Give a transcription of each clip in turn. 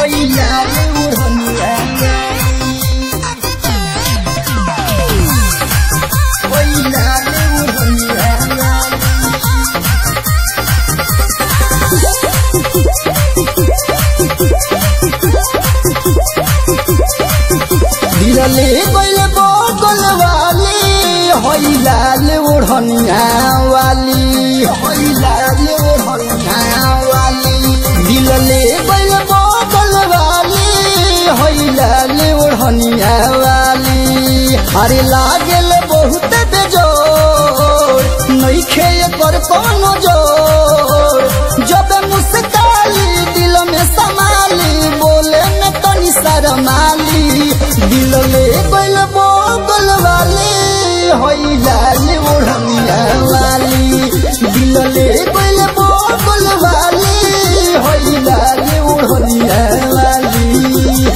होइला रे ओढ़निया होइला रे ओढ़निया दिलले गइल बगल वाली होइला रे ओढ़निया वाली होइला रे ओढ़निया वाली दिलले गइल बगल वाली होइला रे ओढ़निया वाली अरे लागल बहुत बेजोर नइखे एकर कोनो जोर जब मुस्काली दिल में समाली बोले में तनी शरमाली दिल ले गइल बोगल वाली होइला ले ओढ़निया वाली दिल ले गइल बोगल वाली होइला ले ओढ़निया वाली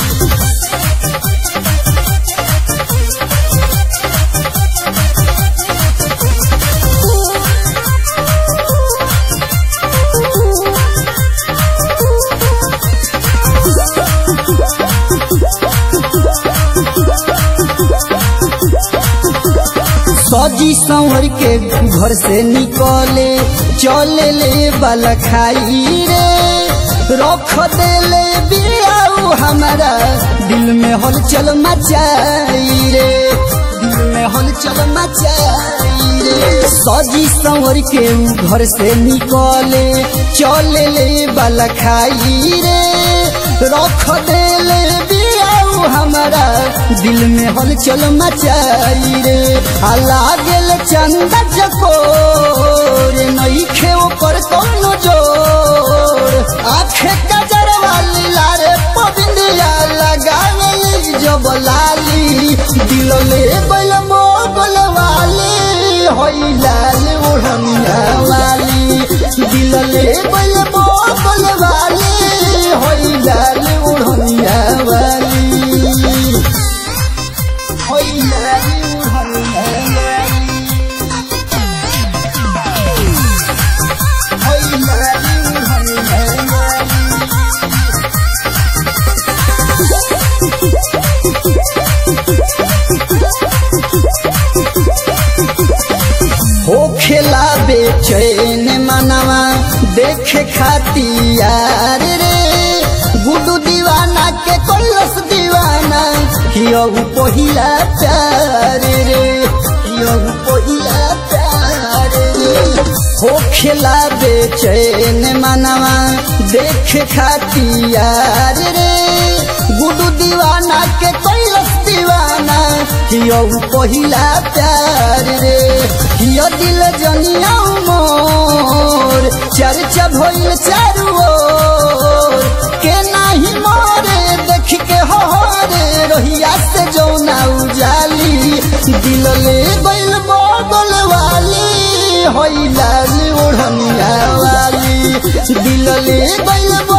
सजी संवर के घर से निकले चले ले बल खाई रे रख देले बियाऊ हमारा दिल में हलचल मचाई रे दिल में हलचल मचाई रे सजी संवर के घर से निकले चले ले बल खाई रे रख देले बियाऊ हमारा दिल में हलचल मचाई रे आ लागल चंदा चकोर नइखे ओकर कोनो जोर आखे कजर वाली लारे पबिंदिया लगावेली जब लाली दिल ले बैल मोगल वाली होई लाल ओढ़निया वाली दिल ले बैल मोगल वाली होई लाल ओढ़निया वाली होइला रे ओढ़निया होइला रे ओढ़निया हो खेला बेचैन मनवा देखे खातियार रे गुडू दीवाना के कोलस दीवाना हियहु पहिला प्यार रे हियहु पहिला प्यार रे हो खेला बेचैन मनवा देखे खातियार रे गुडू दीवाना के कोलस दीवाना हियहु पहिला प्यार रे हिय दिल जनिया मोर चर्चा भइल चारू ओर के नाही मोरे देख के हो रे रोहिया से जौना उजाली दिल ले गइल बगल वाली होइला ओढ़निया वाली दिल ले गइल